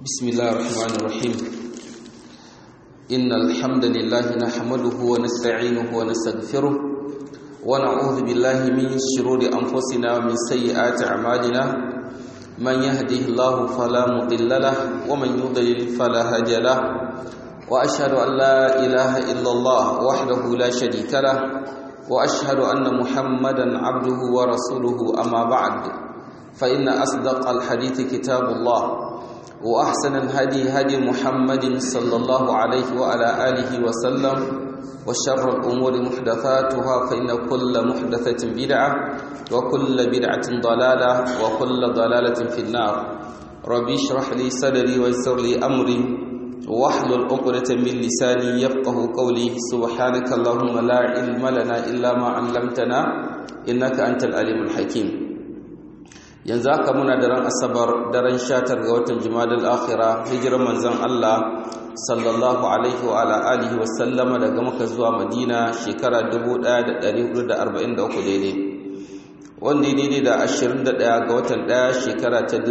بسم الله الرحمن الرحيم إن الحمد لله نحمده ونستعينه ونستغفره ونعوذ بالله من شرور أنفسنا ومن سيئات أعمالنا من يهده الله فلا مضل له ومن يضلل فلا هادي له وأشهد أن لا إله إلا الله وحده لا شريك له وأشهد أن محمدا عبده ورسوله أما بعد فإن أصدق الحديث كتاب الله وأحسن الهدي هدي محمد صلى الله عليه وعلى آله وسلم وشر الأمور محدثاتها فإن كل محدثة بدعة وكل بدعة ضلالة وكل ضلالة في النار ربي اشرح لي صدري ويسر لي أمري واحلل عقدة من لساني يفقه قولي سبحانك اللهم لا علم لنا إلا ما علمتنا إنك أنت العليم الحكيم yanzu haka muna daren asabar daren shatar ga watan jimadal akhira hijirar manzon Allah sallallahu alaihi wa ala alihi wa sallama daga maka zuwa madina shekara 1443 daidai wanda ya daidai da 21 ga watan 1 shekara ta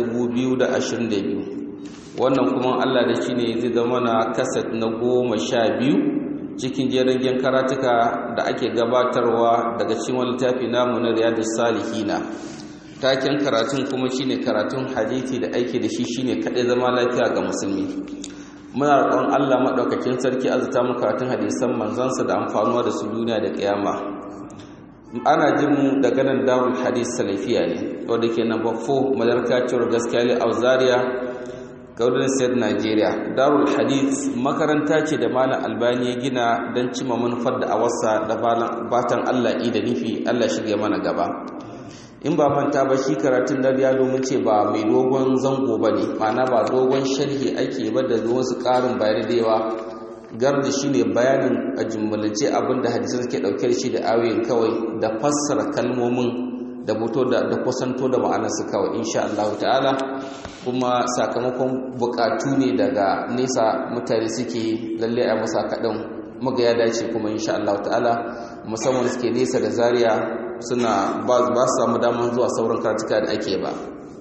2022 wannan kuma Allah da shi ne zai zama na kasat na goma sha biyu cikin jerin karatuka da ake gabatarwa daga cikin wani littafi namu na riyadus salihina taken karatun kuma shine karatun hadisi da aiki da shi shine kadai zama lafiya ga musulmi muna roƙon Allah madaukakin sarki azuta mu karatun hadisan manzansa da amfanuwa da su duniya da kiyama ana jin mu daga nan darul hadis salafiya ne wanda ke number 4 madarka cewar gaskiya li auzaria gaudin state nigeria darul hadis makaranta ce da malam albani ya gina don cima manufar da awarsa da batan Allah da nufi Allah shige mana gaba in ba manta ba shi karatun da ya domin ce ba mai dogon zango ba ne mana ba dogon sharhi ake ba da wasu ƙarin bayani da yawa gar da shi ne bayanin a jimmalance abinda hadisai suke ɗauke da shi da ayoyin kawai da fassara kalmomin da buto da kusanto da ma'anarsu kawai insha Allah ta'ala kuma sakamakon bukatu ne daga nesa mutane suke lalle a masa kaɗan muga ya dace kuma insha Allah ta'ala musamman suke nesa da zaria suna ba su samu damar zuwa sauran karatuka da ake ba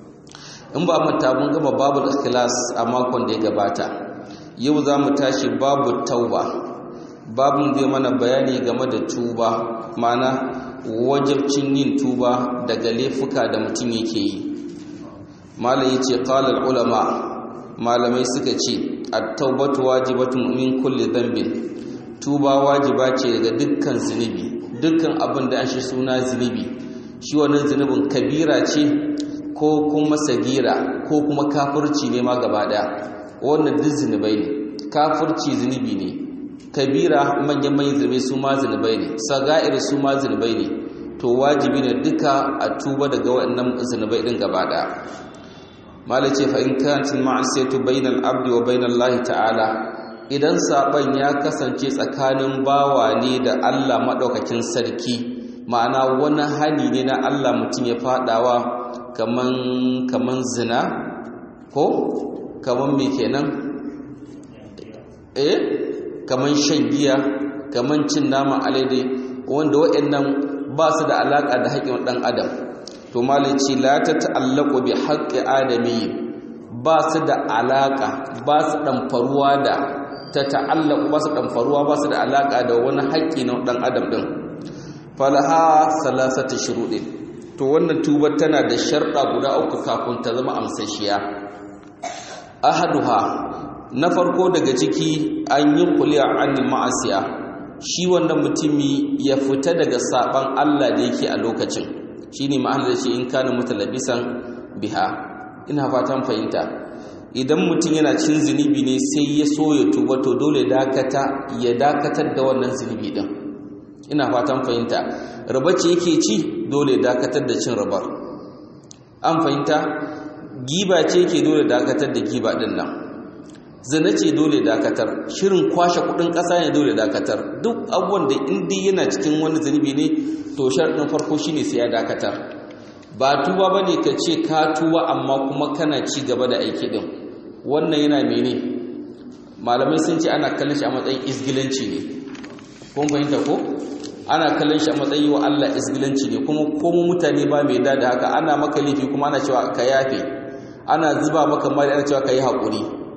in ba manta mun gama babu ikhlas a makon da ya gabata yau za mu tashi babu tauba babun zai mana bayani game da tuba mana wajabcin yin tuba daga laifuka da mutum yake yi malam yace qala ulama malamai suka ce at-taubatu wajibatun min kulli dhanbin tuba wajiba ce daga dukkan zunubi dukkan abin da an shi suna zunubi shi wannan zunubin kabira ce ko kuma sagira ko kuma kafirci ne ma gaba daya wannan duk zunubai ne kafirci zunubi ne kabira manyan manyan zunubai su ma zunubai ne saga'ir su ma zunubai ne to wajibi ne duka a tuba daga waɗannan zunubai din gaba daya malace fa in kanat ma'asiyatu bainal abdi wa bainallahi ta'ala idan saban ya kasance tsakanin bawa ne da Allah maɗaukakin sarki ma'ana wani hali ne na Allah mutum ya fadawa kaman kaman zina ko kaman me kenan eh kaman shan giya kaman cin nama alade wanda waɗannan ba su da alaka da haƙƙin ɗan adam to malaci la ta ta'allaqu bi haqqi adami ba su da alaka ba su dan faruwa da ta ta'allaku ba su ɗanfaruwa ba su da alaƙa da wani haƙƙi na ɗan adam ɗin falaha salasata shuruɗin to wannan tubar tana da sharɗa guda uku kafin ta zama amsashiya ahaduha na farko daga ciki an yi kuliya anil ma'asiya shi wannan mutumi ya fita daga saban Allah da yake a lokacin shine ma'anar da shi in kana mutalabisan biha ina fatan fahimta idan mutum yana cin zunubi ne sai ya so ya tuba to dole dakata ya dakatar da wannan zunubi din ina fatan fahimta riba ce yake ci dole dakatar da cin ribar an fahimta giba ce yake dole dakatar da giba din nan zina ce dole dakatar shirin kwashe kudin kasa ne dole dakatar duk abubuwan da indi yana cikin wani zunubi ne to sharɗin farko shine sai ya dakatar ba tuba bane ka ce ka tuba amma kuma kana ci gaba da aiki din wannan yana mene malamai sun ce ana kallon shi a matsayin isgilanci ne kun fahimta ko ana kallon shi a matsayin wa Allah isgilanci ne kuma komo mutane ba mai da haka ana maka laifi kuma ana cewa ka yafe ana zuba maka mari ana cewa ka yi haƙuri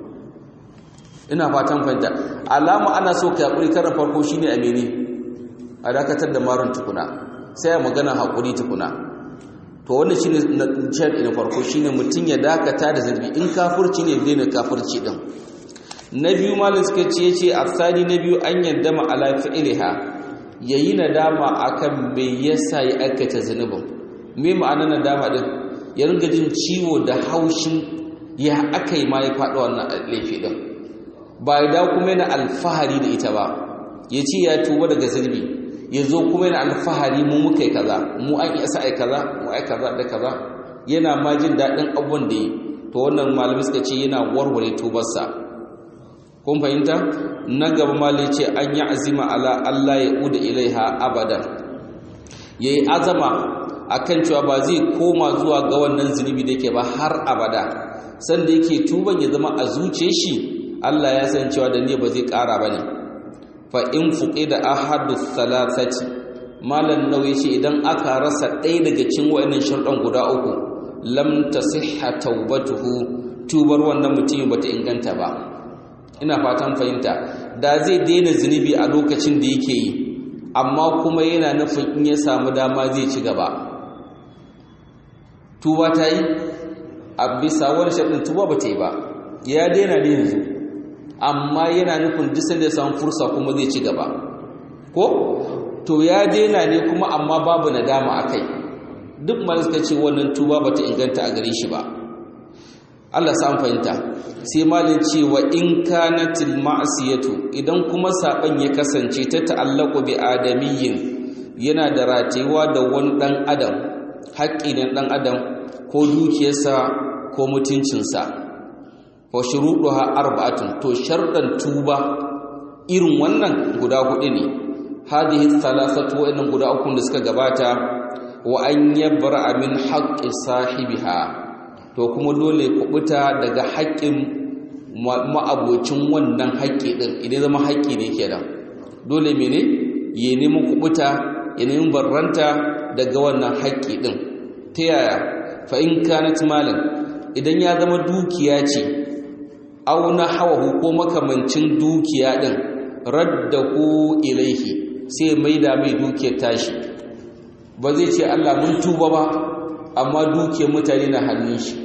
ina fatan fahimta alama ana so ka hakuri karan farko shine a mene a dakatar da marun tukuna sai a magana hakuri tukuna to wannan shine shar'i na farko shine mutun ya dakata da zarbi in kafirci ne daina kafirci din na biyu malin suka ce yace asali na biyu an yadda ma ala fi'liha yayi nadama akan me yasa ya aikata zanubin me ma'ana nadama din ya ringa jin ciwo da haushin ya akai ma ya faɗa wannan laifi din ba ya dawo kuma yana alfahari da ita ba ya ce ya tuba daga zunubi ya zo kuma yana alfahari mu muka yi kaza mu an iya sa ai kaza mu ai kaza da kaza yana ma jin daɗin abubuwan da yi to wannan malami suka ce yana warware tubarsa kun fahimta na gaba mali ce an yi azima ala Allah ya uda ilaiha abadan ya yi azama akan cewa ba zai koma zuwa ga wannan zunubi da yake ba har abada sanda yake tuban ya zama a zuce shi Allah ya san cewa da ne ba zai ƙara ba ne fa in fuƙi da ahadu thalathati malan nauyi ce idan aka rasa ɗaya daga cikin wa'annan sharɗan guda uku lam tasihha taubatuhu tubar wannan mutum bata inganta ba ina fatan fahimta da zai daina zunubi a lokacin da yake yi amma kuma yana nufin in ya samu dama zai ci gaba tuba ta yi a bisa wani sharɗin tuba ba ta yi ba ya daina ne yanzu amma yana nufin disan da samun fursa kuma zai ci gaba ko to ya daina ne kuma amma babu nadama a kai duk ma suka ce wannan tuba bata inganta a gare shi ba Allah sa fahimta sai malin cewa in kanatil ma'siyatu idan kuma saban ya kasance ta ta'allaqu bi adamiyyin yana da ratewa da wani dan adam haƙƙi na dan adam ko dukiyarsa ko mutuncinsa wa shuruɗuha arba'atun to sharɗan tuba irin wannan guda hudu ne hadhihi thalathatu wa'annan guda uku da suka gabata wa an yabra min haqqi sahibiha to kuma dole kubuta daga haƙƙin ma'abocin wannan haƙƙi din idan zama haƙƙi ne kenan dole mene ya nemi kubuta ya nemi barranta daga wannan haƙƙi din ta yaya fa in kanat malan idan ya zama dukiya ce auna hawahu ko makamancin dukiya din raddahu ilaihi sai maida mai dukiyar tashi ba zai ce Allah mun tuba ba amma dukiyar mutane na hannun shi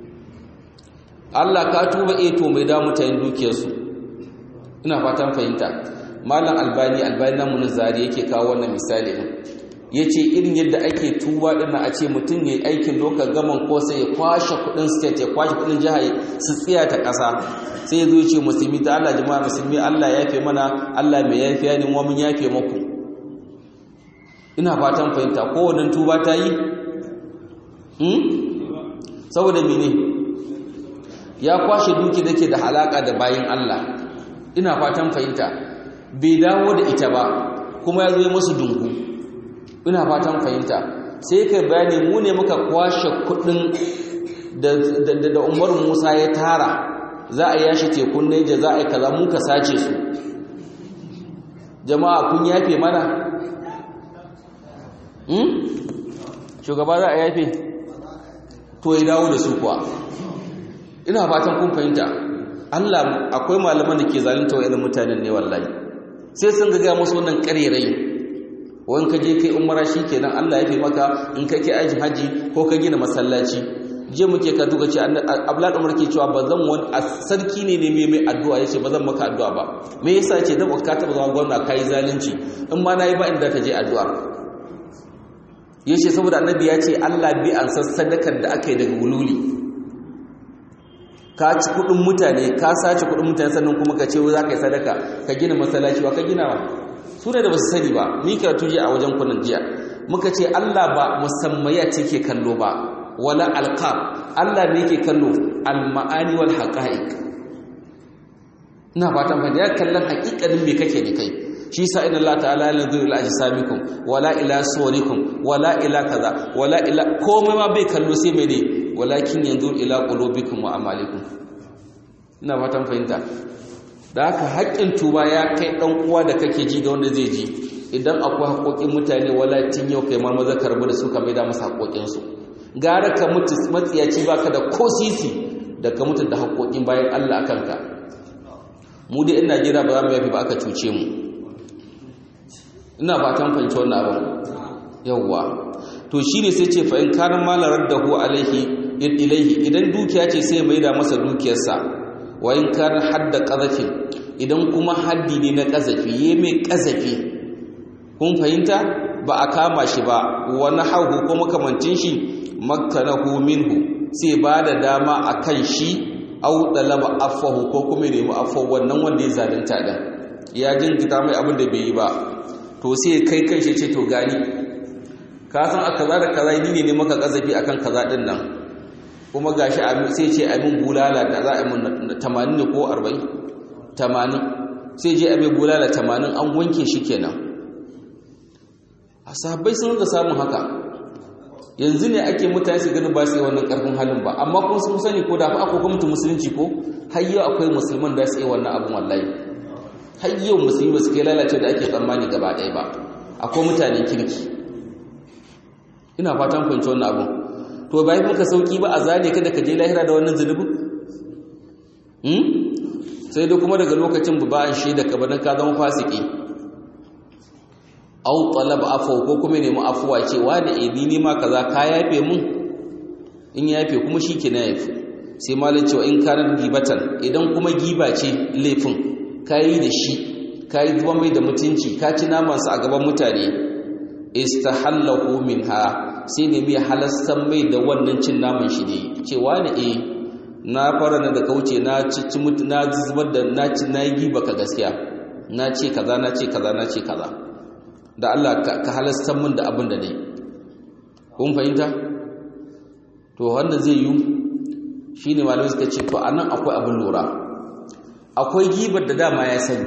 Allah ka tuba eh to mai da mutane dukiyar su ina fatan fahimta malam albani albani namu na zari yake kawo wannan misali din yace irin yadda ake tuba din a ce mutum yayi aikin lokal gaman ko sai ya kwashe kudin state ya kwashe kudin jiha su tsiya ta kasa sai ya zo ya ce musulmi ta Allah jama'a musulmi Allah ya yafe mana Allah mai yafiya ne mu mun yafe muku ina fatan fahimta ko wannan tuba ta yi hmm saboda mene ya kwashe duki dake da halaka da bayin Allah ina fatan fahimta bai dawo da ita ba kuma ya zo masu dungu ina fatan fahimta sai kai bayani mu ne muka kwashe kudin da da Umar Musa ya tara za a yashi tekun Niger za a yi kaza muka sace su jama'a kun yafe mana hmm shugaba za a yafe to ya dawo da su kuwa ina fatan kun fahimta Allah akwai malaman da ke zalunta wa irin mutanen ne wallahi sai sun ga musu wannan karerai wani ka je kai umara kenan Allah ya fi maka in ka ke ajin haji ko ka gina masallaci je muke ka duka ce Abdullahi Umar ke cewa bazan wani sarki ne ne mai mai addu'a yace bazan maka addu'a ba me yasa yace dan ka taba zama gwamna kai zalunci in ma nayi ba inda ka je addu'a yace saboda annabi ya ce Allah bi an sadakar da aka yi daga wululi ka ci kudin mutane ka sace kudin mutane sannan kuma ka ce za ka yi sadaka ka gina masallaci wa ka gina wa su ne da ba su sani ba ni karatu jiya a wajen kunan jiya muka ce Allah ba musammaya ce ke kallo ba wala alqab Allah ne ke kallo almaani wal haqa'iq ina fatan fa ya kallon haƙiƙanin me kake ne kai shi sa inna Allah ta'ala la yanzuru ila ajsamikum wala ila suwarikum wala ila kaza wala ila komai ma bai kallo sai mene walakin yanzuru ila qulubikum wa amalikum ina fatan fahimta da haka haƙƙin tuba ya kai ɗan uwa da kake ji da wanda zai ji idan akwai haƙoƙin mutane wala tun yau kai ma maza karbu da su ka maida masa haƙoƙinsu gara ka mutu matsiyaci baka da ko sisi da ka mutu da haƙoƙin bayan Allah a kanka mu dai in Najeriya ba za mu yafi ba aka cuce mu ina fatan fahimci wannan abin yawwa to shine sai ce fa in kana malarar da hu alaihi ilaihi idan dukiya ce sai mai da masa dukiyarsa wa in kana hadda qazafin idan kuma haddi ne na qazafi yayi mai qazafi kun fahimta ba a kama shi ba wani hauhu ko makamancin shi makkanahu minhu sai ba da dama akan shi au dalaba afahu ko kuma nemi afahu wannan wanda ya zalunta din ya jingita mai abin da bai yi ba to sai kai kai shi ce to gani ka san a kaza da kaza ni ne maka kazafi akan kaza din nan kuma gashi sai ce amin bulala da za a yi 80 ne ko 40 80 sai je amin bulala 80 an wanke shi kenan a sahabbai sun da samun haka yanzu ne ake mutane su gani ba su yi wannan karfin halin ba amma kuma sun sani ko da fa akwai gwamnati musulunci ko har yau akwai musulman da su yi wannan abin wallahi har yau musulmi ba su kai lalace da ake tsammani gaba ɗaya ba akwai mutane kirki ina fatan fahimci wannan abin to bai muka sauki ba a zane ka da ka je lahira da wannan zunubin sai dai kuma daga lokacin ba an shaida ka bana ka zama fasiki au talab afwa ko kuma nemi afuwa ce wani eh ni ma kaza ka yafe mun in yafe kuma shike na yafe sai malai cewa in kana gibatan idan kuma giba ce laifin kai da shi kai zuwa mai da mutunci ka ci naman sa a gaban mutane istahallahu minha sai ne mai halastan mai da wannan cin naman shi ne cewa ne eh na fara na da kauce na ci mutu na zubar da na ci na yi giba ka gaskiya na ce kaza na ce kaza na ce kaza da Allah ka halastar min da abin da ne kun fahimta to wannan zai yi shi ne malamai suka ce to a nan akwai abin lura akwai gibar da dama ya sani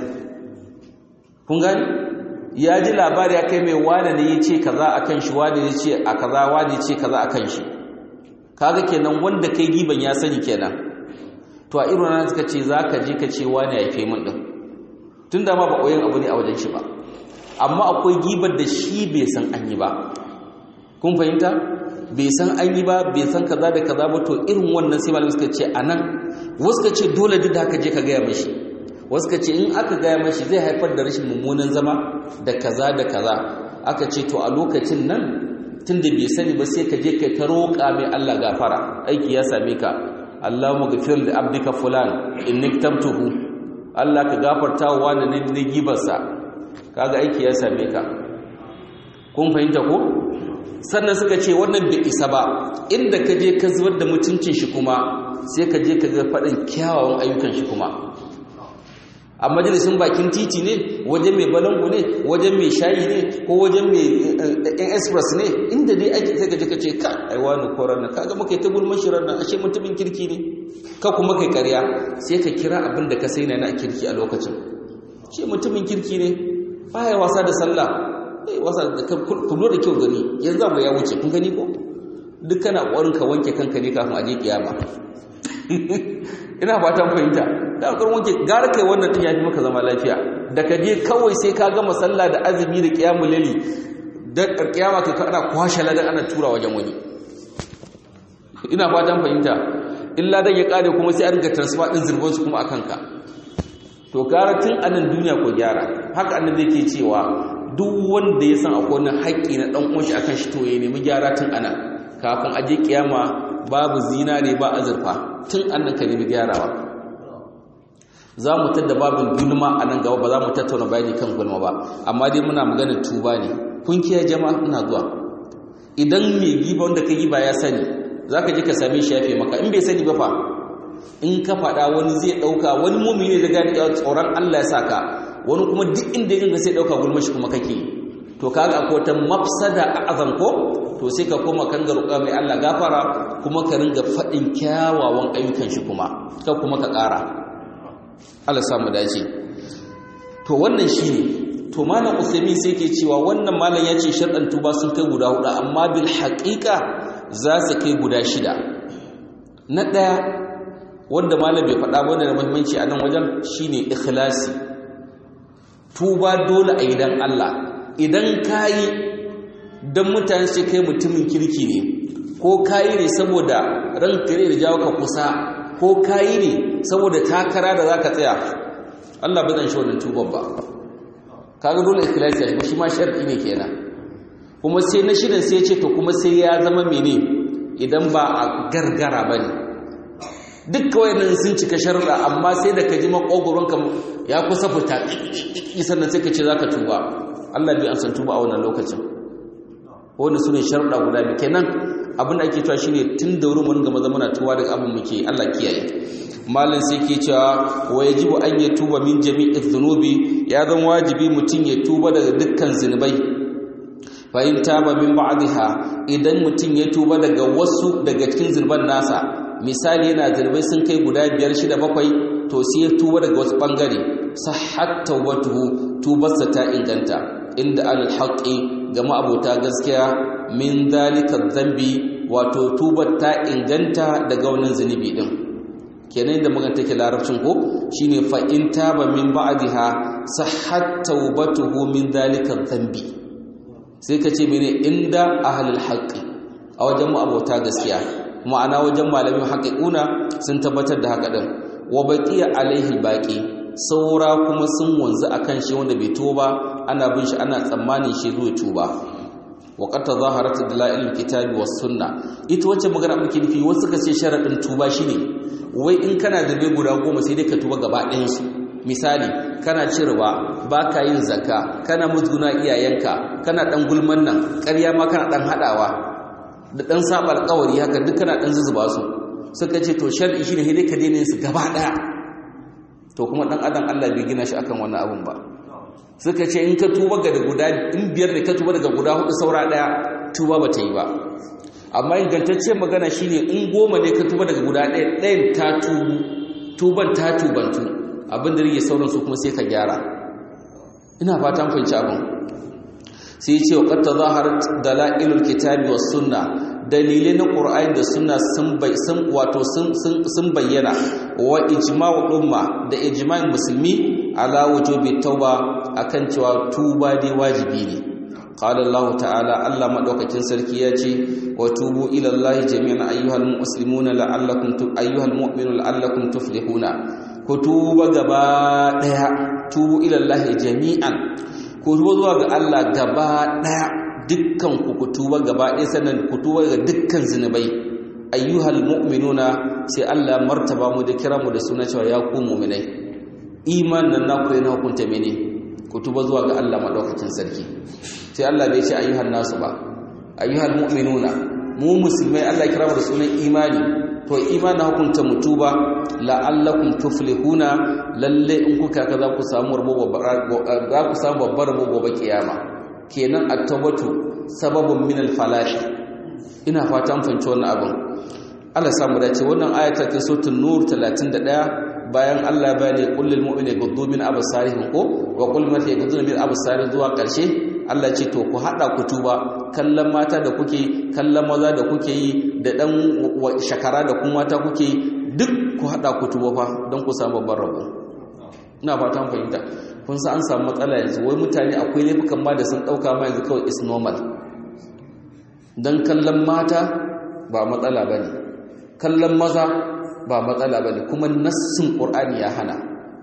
kun gani ya ji labari ya kai mai wane ne ya ce kaza a kan shi wane ya ce a kaza wane ya ce kaza a kan shi kaga kenan wanda kai giban ya sani kenan to a irin nan suka ce za ka je ka ce wane ya fi min ɗin tun da ma ba koyon abu ne a wajen shi ba amma akwai gibar da shi bai san an yi ba kun fahimta bai san an yi ba bai san kaza da kaza ba to irin wannan sai malamai suka ce anan wasu ka ce dole duk da haka je ka gaya mashi wasu ka ce in aka gaya mashi zai haifar da rashin mummunan zama da kaza da kaza aka ce to a lokacin nan tun da bai sani ba sai ka je ka ta roƙa mai Allah gafara aiki ya same ka Allahumma ghfir li abdika fulan inni tabtuhu Allah ka gafarta wa wani ne gibarsa kaga aiki ya same ka kun fahimta ko sannan suka ce wannan bai isa ba inda ka je ka zubar da mutuncin shi kuma sai ka je ka ga faɗin kyawawan ayyukan shi kuma a majalisun bakin titi ne wajen mai balangu ne wajen mai shayi ne ko wajen mai yan express ne inda dai ake sai ka je ka ce ka aiwa ni koran na kaga muka yi ta gulman shi ranar ashe mutumin kirki ne ka kuma kai karya sai ka kira abin da ka sai na kirki a lokacin shi mutumin kirki ne baya wasa da sallah eh wasa da ku da kyau gani yanzu abu ya wuce kun gani ko duk kana ƙwarin ka wanke kanka ne kafin a je kiyama ina fatan fahimta da ƙwarin wanke gara kai wannan din yafi maka zama lafiya da ka je kawai sai ka gama sallah da azumi da kiyamul lali da kiyama kai kana kwashe ladan ana tura wajen wani ina fatan fahimta illa dan ya kare kuma sai an ga transfer din zurbin su kuma akan ka to gara tun anan duniya ko gyara haka annabi yake cewa duk wanda ya san akwai wani haƙƙi na ɗan uwanshi akan shi to ya nemi gyara tun ana kafin aje kiyama babu zinare ba azurfa tun annan ka nemi gyarawa za mu tadda babin gulma a nan gaba ba za mu tattauna bayani kan gulma ba amma dai muna maganar tuba ne kun kiyaye jama'a ina zuwa idan mai giba wanda ka giba ya sani za ka je ka same shi yafe maka in bai sani ba fa in ka faɗa wani zai ɗauka wani mummi ne da gani tsoron Allah ya saka wani kuma duk inda yin sai ɗauka gulma shi kuma kake to kaga akwai wata mafsada a azan ko to sai ka koma kan garuka mai Allah gafara kuma ka ringa faɗin kyawawan ayyukan shi kuma ka kuma ka ƙara Allah samu dace to wannan shine to malam Usaimin sai ke cewa wannan malam ya ce sharɗan tuba sun kai guda hudu amma bil haƙiƙa za su kai guda shida na ɗaya wanda malam bai faɗa wanda da muhimmanci a nan wajen shine ikhlasi tuba dole a idan Allah idan kayi dan mutane sai kai mutumin kirki ne ko kayi ne saboda ranka ne da jawo ka kusa ko kayi ne saboda takara da zaka tsaya Allah ba zan shi wannan tuban ba kaga dole ikhlasi ya shi ma shar'i ne kenan kuma sai na shirin sai ce to kuma sai ya zama mene idan ba a gargara bane duk kawai nan sun cika sharuɗa amma sai da ka ji makogoron ka ya kusa fita sannan sai ka ce zaka tuba Allah bai an san tuba a wannan lokacin wanda sune sharuɗa guda biyu kenan abin da ake cewa shine tun da wurin mun ga maza muna tuwa daga abin muke Allah kiyaye malin sai ke cewa wa yajibu an ya tuba min jami'i dhunubi ya zan wajibi mutum ya tuba daga dukkan zinubai fa in taba min ba'dha idan mutum ya tuba daga wasu daga cikin zunuban nasa misali yana zunubai sun kai guda biyar shida bakwai to sai ya tuba daga wasu bangare sahhat tawbatuhu tubarsa ta inganta inda al-haqqi ga ma'abota gaskiya min dalika dhanbi wato tubar ta inganta daga wannan zunubi din kenan da magana take larabcin ko shine fa in taba min ba'daha sahhat tawbatuhu min dalika dhanbi sai ka ce mene inda ahlul haqqi a wajen mu abota gaskiya ma'ana wajen malamin haqiquna sun tabbatar da haka din wa baqiya alaihi baqi saura kuma sun wanzu akan shi wanda bai tuba ana bin shi ana tsammanin shi zuwa tuba wa qad tazaharat dalailul kitabi was sunna ita wacce magana muke nufi wasu ka ce sharadin tuba shine wai in kana da bai guda goma sai dai ka tuba gaba ɗayan su misali kana ci riba ba ka yin zakka kana musguna iyayenka kana ɗan gulman nan ƙarya ma kana ɗan haɗawa da ɗan saba alƙawari haka duk kana ɗan zuzuba su suka ce to shar'i shi ne dai ka daina su gaba ɗaya to kuma ɗan adam Allah bai gina shi akan wannan abun ba suka ce in ka tuba ga guda in biyar ne ka tuba daga guda hudu saura ɗaya tuba ba ta yi ba amma ingantacciyar magana shine in goma ne ka tuba daga guda ɗaya ɗayan ta tubu tuban ta tubantu abin da rike sauran su kuma sai ka gyara ina fatan fahimci abin sai ce wa qatta zaharat dalailul kitabi was sunna dalilai na qur'ani da sunna sun bai sun wato sun sun bayyana wa ijma'u umma da ijma'in musulmi ala wujubi tauba akan cewa tuba dai wajibi ne qala allah ta'ala allah madaukakin sarki ya ce wa tubu ila allah jami'an ayyuhal muslimuna la'allakum ayyuhal mu'minuna la'allakum tuflihuna ku tuba gaba daya tubu ilallahi jami'an ku tuba zuwa ga Allah gaba daya dukkan ku ku tuba gaba daya sannan ku tuba ga dukkan zinubai ayyuhal mu'minuna sai Allah martaba mu da kira mu da suna cewa ya ku mu'minai iman nan naku yana hukunta mene ku tuba zuwa ga Allah madaukakin sarki sai Allah bai ce ayyuhan nasu ba ayyuhal mu'minuna mu musulmai Allah kira mu da sunan imani to imanin hukunta mutuba la'allakum tuflihuna lalle in kuka ka za ku samu za ku samu babbar rabo gobe kiyama kenan at-tawbatu sababun min al-falah ina fatan fanci wannan abin Allah samu dace wannan ayata ta suratul nur 31 bayan Allah ya bani kullul mu'mini guddu min absarihim ko wa qul ma yaghuddu min absarihim zuwa karshe Allah ce to ku hada ku tuba kallon mata da kuke kallon maza da kuke yi da dan shakara da kuma mata kuke duk ku hada ku tuba fa don ku samu babban rabo ina fatan fahimta kun san an samu matsala yanzu wai mutane akwai laifukan ma da sun dauka ma yanzu kawai is normal dan kallon mata ba matsala bane kallon maza ba matsala bane kuma nassin qur'ani ya hana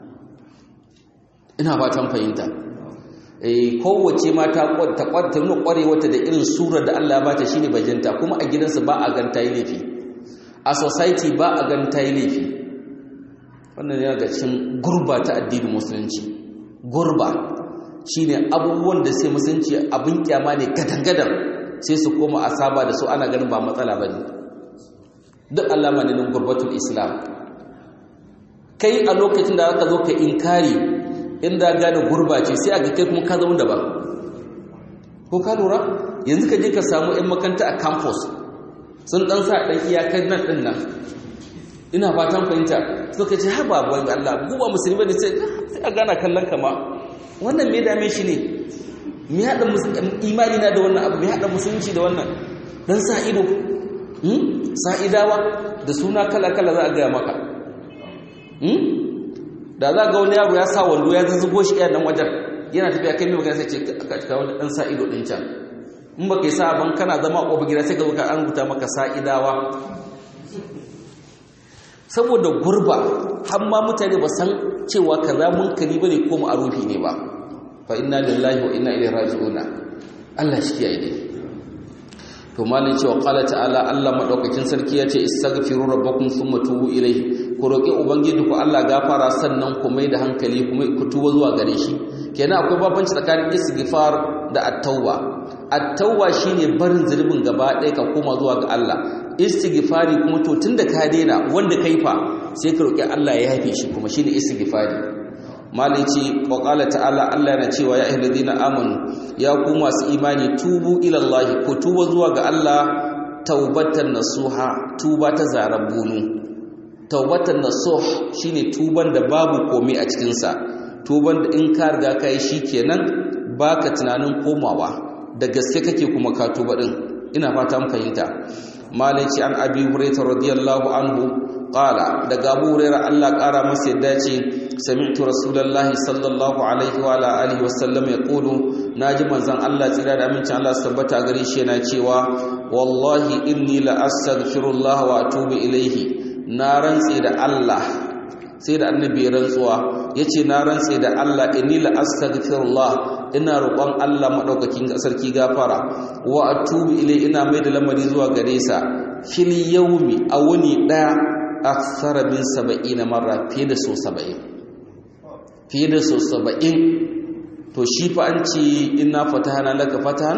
ina fatan fahimta kowace mata ta kwanta nuna kwarewata da irin surar da Allah ba ta shine bajinta kuma a gidansu ba a ganta yi laifi a society ba a ganta yi laifi wannan yana ga cikin gurba ta addinin musulunci gurba shine abubuwan da sai musulunci abin kyama ne gadangadan sai su koma a saba da su ana ganin ba matsala bane duk alama ne na gurbatul islam kai a lokacin da aka zo ka inkari inda gane gurba ce sai aga kai kuma ka zama daban ko ka lura yanzu ka je ka samu 'yan makanta a campus sun dan sa dan iyakar nan din nan ina fatan fahimta suka ce haba wani Allah guba musulmi ne sai a gana kallon kama wannan me dame shi ne me hada imani na da wannan abu me hada musulunci da wannan dan sa ido sa'idawa da suna kala kala za a gaya maka da za ga wani yaro ya sa wando ya zazzago shi iya nan wajen yana tafiya kai mai magana sai ce ka wani ɗan sa ido ɗin can in ba kai sa ban kana zama ƙofa gida sai ka zo ka an rubuta maka sa idawa saboda gurba har ma mutane ba san cewa kaza munkari bane ko ma'arufi ne ba fa inna lillahi wa inna ilaihi raji'un Allah shi kiyaye dai to malin cewa qala ta'ala Allah madaukakin sarki yace istaghfiru rabbakum thumma tubu ilayhi ku roki ubangiji ku Allah gafara sannan ku mai da hankali kuma ku tuba zuwa gare shi kenan akwai babanci tsakanin istighfar da at-tauba at-tauba shine barin zulubin gaba ɗaya ka koma zuwa ga Allah istighfari kuma to tunda ka daina wanda kai fa sai ka roki Allah ya yafe shi kuma shine istighfari malici wa qala ta'ala Allah yana cewa ya ayyuhallazina amanu ya ku masu imani tubu ila Allah ku tuba zuwa ga Allah taubatan nasuha tuba ta zarar bunu taubatan nasuh shine tuban da babu komai a cikin sa tuban da in ka riga kai shikenan baka tunanin komawa da gaske kake kuma ka tuba din ina fata mun fahimta malici an abi hurairah radiyallahu anhu qala daga abu hurairah Allah kara masa yadda ce sami'tu rasulullahi sallallahu alaihi wa alihi wasallam yaqulu naji manzon Allah tsira da amincin Allah tabbata gare shi yana cewa wallahi inni la astaghfirullah wa atubu ilaihi na rantse da Allah sai da annabi rantsuwa yace na rantse da Allah inni la astaghfirullah ina roƙon Allah madaukakin sarki gafara wa atubu ilai ina mai da lamari zuwa gare sa fil yawmi a wuni daya aksara min 70 marra fiye da so 70 fiye da so 70 to shi fa an ce inna fatahana laka fatahan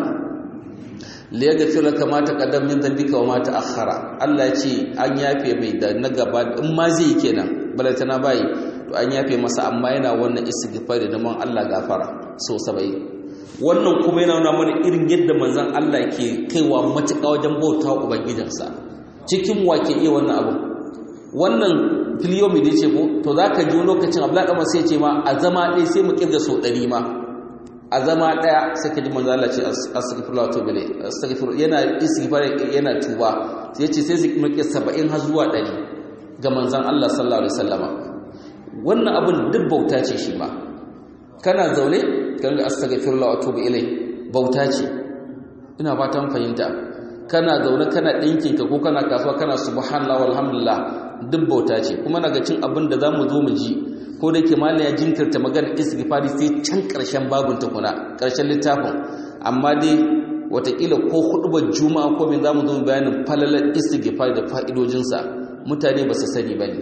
li yaghfir laka ma taqaddama min dhanbika wa ma ta'akhkhara Allah ya ce an yafe mai da na gaba in ma zai kenan balantana bai to an yafe masa amma yana wannan istighfar da man Allah gafara so 70 wannan kuma yana nuna mana irin yadda manzon Allah ke kaiwa matuƙa wajen bauta ubangijinsa cikin wake iya wannan abu wannan filiyomi da ce ko to za ka ji lokacin abu laɗa sai ce ma a zama ɗaya sai mu ƙirga so ɗari ma a zama ɗaya sai ka ji manzo Allah ce astaghfirullah to bile astaghfir yana istighfar yana tuba sai ce sai su kirke 70 har zuwa 100 ga manzon Allah sallallahu alaihi wasallama wannan abin duk bauta ce shi ma kana zaune kan ga astaghfirullah wa tubu ilai bauta ce ina fatan fahimta kana zaune kana ɗinkin ka ko kana kasuwa kana subhanallah walhamdulillah duk bauta ce kuma naga cin abin da zamu zo mu ji ko da ke malaya jinkirta magana istighfari sai can ƙarshen babun tukuna ƙarshen littafin amma dai watakila ko hudubar juma'a ko min zamu zo bayanin falalar istighfari da fa'idojinsa mutane ba su sani bane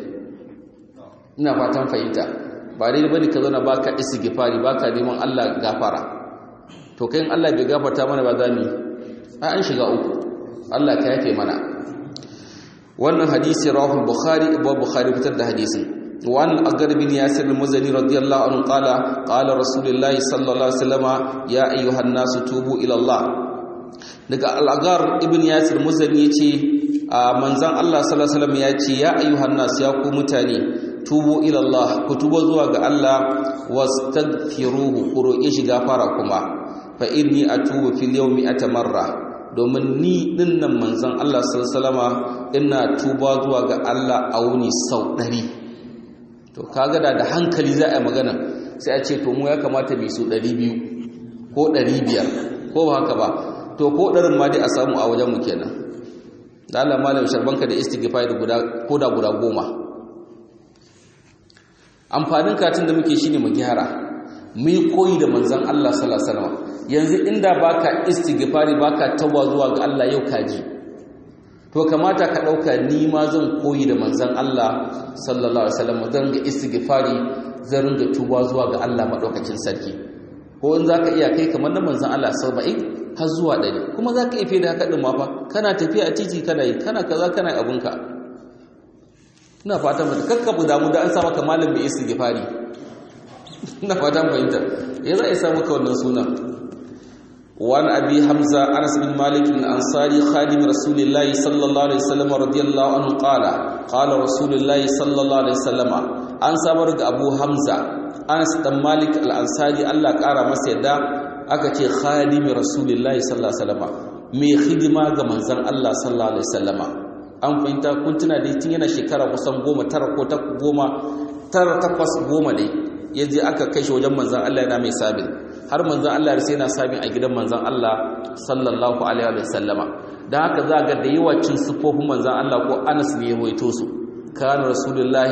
ina fatan fahimta ba dai bane ka zauna baka istighfari baka neman Allah gafara to kai Allah bai gafarta mana ba zamu ai an shiga uku Allah ka yafe mana wannan hadisi rawahu bukhari abu bukhari fitar da hadisin وعن الأقر بن ياسر المزني رضي الله عنه قال قال رسول الله صلى الله عليه وسلم يا أيها الناس توبوا إلى الله daga al'agar ibn yasir muzani ya ce a manzan Allah sallallahu Alaihi ya ce ya ayyuhan nasu ya ku mutane tubu ilallah ku tuba zuwa ga Allah wastaghfiruhu ku roƙe shi gafara kuma fa inni atubu fil yawmi atamarra domin ni dinnan manzan Allah sallallahu Alaihi ina tuba zuwa ga Allah a wuni sau ɗari to kaga da da hankali za a yi magana sai a ce to mu ya kamata mai su 200 ko 500 ko ba haka ba to ko ɗarin ma dai a samu a wajenmu kenan da Allah malam sharbanka da istighfar da guda ko da guda goma amfanin katin da muke shine mu gyara mu yi koyi da manzon Allah sallallahu alaihi wasallam yanzu inda baka istighfari baka tawwa zuwa ga Allah yau kaji to kamata ka ɗauka ni ma zan koyi da manzan Allah sallallahu alaihi wasallam zan ga istighfari zan ringa tuba zuwa ga Allah madaukakin sarki ko in zaka iya kai kamar na manzan Allah 70 har zuwa 100 kuma zaka iya da haka din ma fa kana tafiya a titi kana yi kana kaza kana abunka ina fatan mutum kakkabu damu da an sa maka malam mai istighfari ina fatan fahimta ya za a sa maka wannan sunan وعن أبي حمزة أنس بن مالك الأنصاري خادم رسول الله صلى الله عليه وسلم رضي الله عنه قال قال رسول الله صلى الله عليه وسلم أن سابرق أبو حمزة أنس بن مالك الأنصاري الله قال مسيدا أكتي خادم رسول الله صلى الله عليه وسلم mai hidima ga manzon Allah sallallahu alaihi wasallama an fahimta kun tuna da tun yana shekara kusan goma tara ko ta goma tara takwas goma dai yaje aka kai shi wajen manzon Allah yana mai sabin har manzan Allah sai yana sami a gidan manzan Allah sallallahu alaihi wa sallama dan haka za ga da yawa cin sufofin manzan Allah ko Anas ne ya ruwaito su kana rasulullahi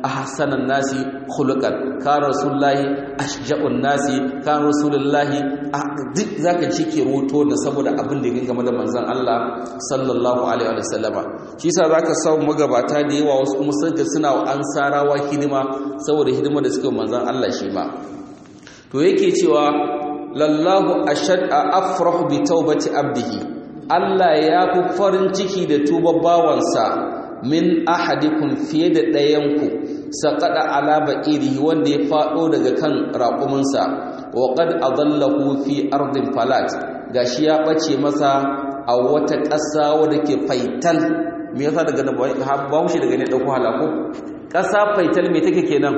ahsanan nasi khuluqan kana rasulullahi ashja'un nasi kana rasulullahi duk zaka ci ke roto da saboda abin da yake game da manzon Allah sallallahu alaihi wa sallama shi yasa zaka samu magabata da yawa wasu kuma suka suna ansarawa hidima saboda hidima da suke manzon Allah shi ma to yake cewa lallahu ashad afrahu bi taubati abdihi Allah ya fi farin ciki da tuba bawansa min ahadikum fiye da ɗayanku saƙaɗa alaba iri wanda ya faɗo daga kan raƙuminsa wa qad adallahu fi ardin falat gashi ya ɓace masa a wata ƙasa wadda ke faital me yasa daga da bahaushe daga ne ɗauko halako ƙasa faital me take kenan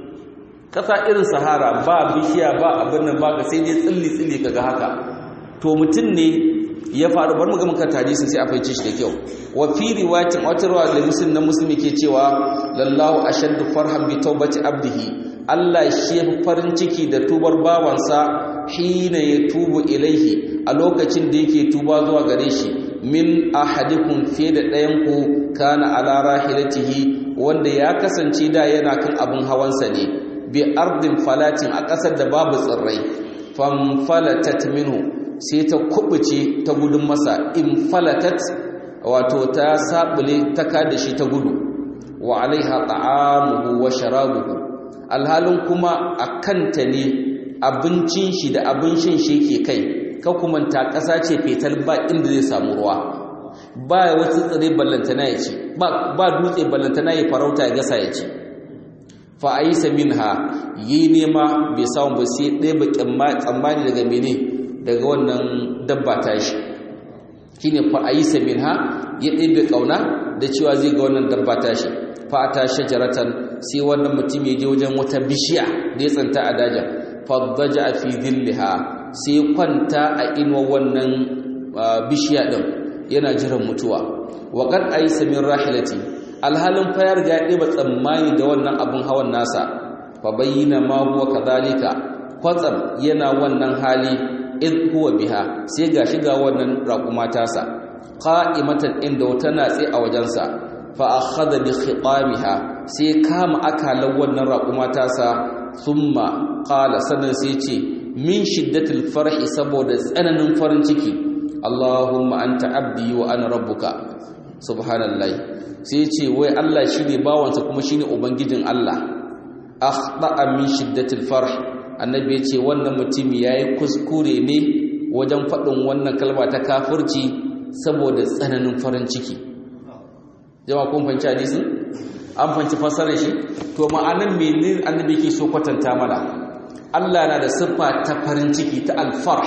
ƙasa irin sahara ba bishiya ba abin nan ba ga sai dai tsilli tsilli kaga haka to mutum ne ya faru bar mu ga muka hadisin sai a faice shi da kyau wa fi riwayatin wata riwaya da muslim na muslimi ke cewa lallahu ashaddu farhan bi tawbati abdihi Allah shi ya farin ciki da tubar bawansa hina ya tubu ilaihi a lokacin da yake tuba zuwa gare shi min ahadikum fi da ɗayan ku kana ala rahilatihi wanda ya kasance da yana kan abin hawansa ne bi ardin falatin a ƙasar da babu tsirrai famfalatat minhu sai ta kubuce ta gudun masa in falatat wato ta sabule ta kada shi ta gudu wa alaiha ta'amuhu wa sharabuhu alhalin kuma a kanta ne abincin shi da abin shan shi ke kai ka kuma ta ƙasa ce fetal ba inda zai samu ruwa ba wasu tsire ballantana ya ci ba dutse ballantana ya farauta ya gasa ya ci fa aisa minha yi nema bai samu ba sai ɗaya ba tsammani daga mene daga wannan dabba ta shi shi ne fa'ayisa min ha ya ɗebe ƙauna da cewa zai ga wannan dabba ta shi fata shajaratan sai wannan mutum ya je wajen wata bishiya da ya tsanta a dajin faddaja a fi zilliha sai kwanta a inuwa wannan bishiya ɗin yana jiran mutuwa waƙar ayisa min rahilati alhalin fayar ga ya ɗeba tsammani da wannan abin hawan nasa fa bayyana ma huwa kadhalika kwatsam yana wannan hali id huwa biha sai ga shiga wannan raquma tasa qa'imatan inda wata natsi a wajensa fa akhadha bi khiqamiha sai kama akalan wannan raquma tasa thumma qala sannan sai ce min shiddatil farhi saboda tsananin farin ciki Allahumma anta abdi wa ana rabbuka subhanallahi sai ce wai Allah shine bawansa kuma shine ubangijin Allah akhta'a min shiddatil farh annabi ya ce wannan mutum ya yi kuskure ne wajen faɗin wannan kalma ta kafirci saboda tsananin farin ciki jama kun fanci hadisin an fanci fasarar shi to ma'anan menene annabi ke so kwatanta mana Allah na da siffa ta farin ciki ta alfarh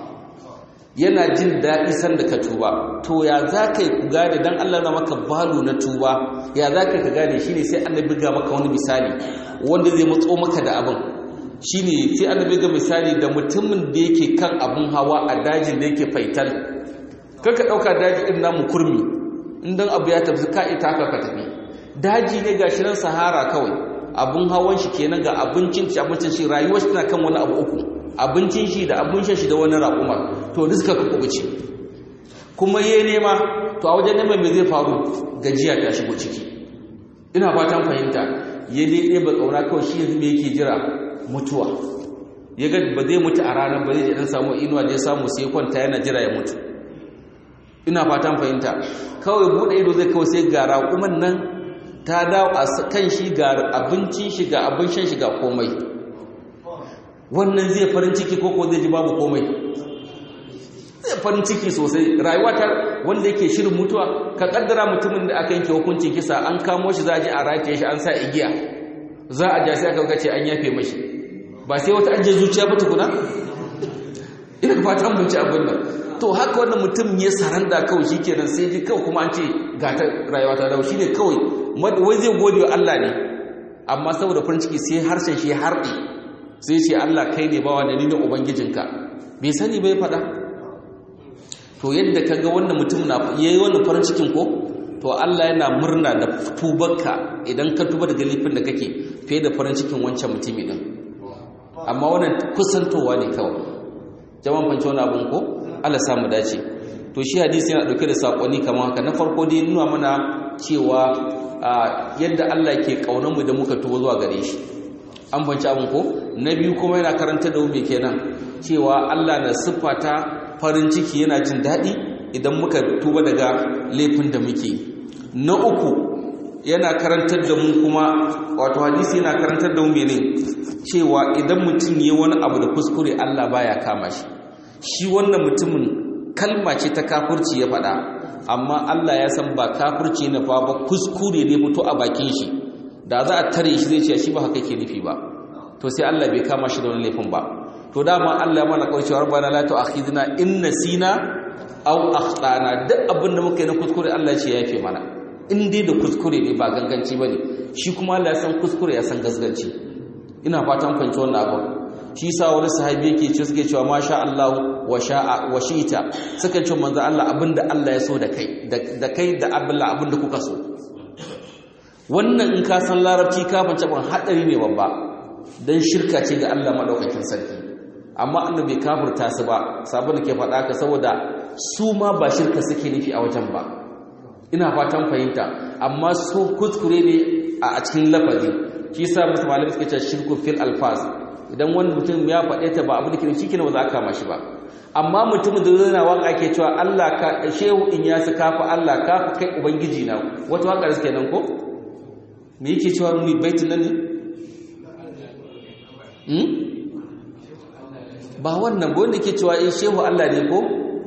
yana jin daɗi sanda ka tuba to ya za ka yi ku gane don Allah na maka balu na tuba ya za ka ka gane shi ne sai annabi ga maka wani misali wanda zai matso maka da abin shine sai annabi ga misali da mutumin da yake kan abun hawa a dajin da yake faital kaka dauka daji din namu kurmi indan abu ya tafi ka ita ka tafi daji ne gashi nan sahara kawai abun hawan shi kenan ga abincin shi abincin shi rayuwar shi tana kan wani abu uku abincin shi da abun shan shi da wani raƙuma to duk suka kubuce kuma yayi nema to a wajen neman me zai faru gajiya ta shigo ciki ina fatan fahimta ya dai ba kauna kawai shi yanzu me yake jira mutuwa ya ga ba zai mutu a ranar ba zai dan samu inuwa da ya samu sai kwanta yana jira ya mutu ina fatan fahimta kawai bude ido zai kawai sai ga raƙuman nan ta dawo a kan shi ga abincin shi ga abin shan shi ga komai wannan zai farin ciki ko ko zai ji babu komai zai farin ciki sosai rayuwa ta wanda yake shirin mutuwa ka kaddara mutumin da aka yanke hukuncin kisa an kamo shi za a je a rataye shi an sa igiya za a ja sai aka ce an yafe mashi ba sai wata ajiye zuciya ba tukuna ina fatan mun ci abin nan to haka wannan mutum ya saranda kawai shikenan sai ji kawai kuma an ce ga ta rayuwa ta dawo shine kawai wai zai gode wa Allah ne amma saboda farin ciki sai harshen shi harɗe sai ce Allah kai ne bawa da ni ne ubangijinka bai sani bai faɗa to yadda kaga wannan mutum na yayi wannan farin cikin ko to Allah yana murna da tubarka idan ka tuba daga laifin da kake fiye da farin cikin wancan mutumi din amma wannan kusantowa ne kawai jama'an fanci wani abun ko Allah samu dace to shi hadisi yana dauke da sakonni kamar haka na farko dai nuna mana cewa yadda Allah ke kaunar mu da muka tuba zuwa gare shi an banci abin ko na biyu kuma yana karanta da me kenan cewa Allah na siffata farin ciki yana jin daɗi idan muka tuba daga laifin da muke na uku yana karantar da mu kuma wato hadisi yana karantar da mu mene cewa idan mutum ya wani abu da kuskure Allah baya kama shi shi wannan mutumin kalma ce ta kafirci ya faɗa amma Allah ya san ba kafirci na fa ba kuskure ne fito a bakin shi da za a tare shi zai ce shi ba haka ke nufi ba to sai Allah bai kama shi da wani laifin ba to dama Allah mana kaucewa rabbana la tu'akhidna in nasina aw akhtana duk abin da muka yi na kuskure Allah ce ya yafe mana in dai da kuskure ne ba ganganci bane shi kuma Allah ya san kuskure ya san gasganci ina fatan fahimci wannan abu shi sa wani sahabi yake ce suke cewa masha Allah wa sha'a wa shi'ta suka ce manzo Allah abinda Allah ya so da kai da kai da abilla abinda kuka so wannan in ka san larabci ka fance ban hadari ne babba dan shirka ce ga Allah madaukakin sarki amma annabi kafirta su ba sabon da ke faɗa ka saboda su ma ba shirka suke nufi a wajen ba ina fatan fahimta amma su kuskure ne a cikin lafazi shi sa musu malamai suke cewa shirku fil alfaz idan wani mutum ya faɗe ta ba abu da ke shi kenan ba za a kama shi ba amma mutumin da zai na waka ke cewa Allah ka shehu in ya su kafa Allah ka kai ubangiji na wata waka da suke nan ko me yake cewa mu baitin nan ne ba wannan ba wanda ke cewa eh shehu Allah ne ko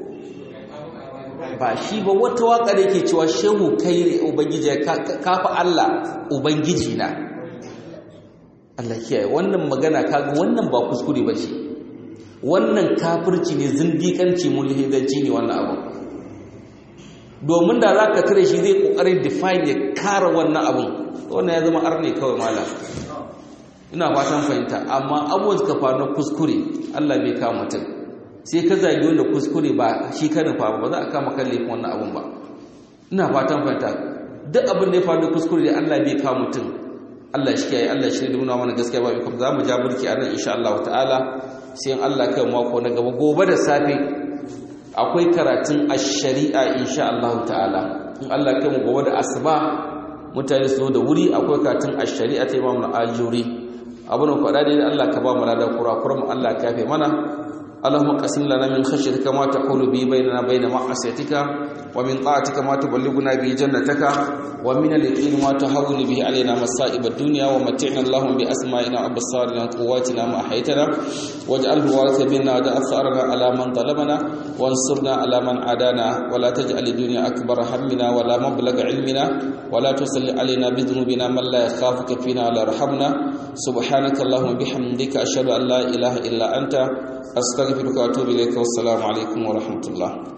ba shi ba wata waka da yake cewa shehu kai ubangiji kafa Allah ubangiji na Allah kiyaye wannan magana kaga wannan ba kuskure ba ce wannan kafirci ne zindiƙanci mulhidanci ne wannan abu domin da za ka tare shi zai ƙoƙarin define ya kara wannan abun wannan ya zama arne kawai malam ina fatan fahimta amma abubuwan suka faru na kuskure Allah bai kama mutum sai ka zagi wanda kuskure ba shi ka nufa ba za a kama kan laifin wannan abun ba ina fatan fahimta duk abin da ya faru da kuskure da Allah bai kama mutum Allah shi kiyaye Allah shi da nuna mana gaskiya ba bikom za mu ja burki a nan insha Allah ta'ala sai Allah kai mako na gaba gobe da safe akwai karatun ash-shari'a insha Allah ta'ala in Allah kai mu gobe da asuba mutane su zo da wuri akwai karatun ash-shari'a ta Imam al-Ajuri abin da faɗa dai Allah ka ba mu ladan kurakuran mu Allah ka yafe mana اللهم قسم لنا من خشيتك ما تحول به بيننا بين معصيتك ومن طاعتك ما تبلغنا به جنتك ومن اليقين ما تهون به علينا مصائب الدنيا ومتعنا اللهم بأسمائنا وأبصارنا وقواتنا ما أحيتنا واجعله وارث منا ودع ثأرنا على من ظلمنا وانصرنا على من عادانا ولا تجعل الدنيا أكبر همنا ولا مبلغ علمنا ولا تسل علينا بذنوبنا من لا يخافك فينا ولا يرحمنا سبحانك اللهم بحمدك أشهد أن لا إله إلا أنت أستغفرك وأتوب إليك والسلام عليكم ورحمة الله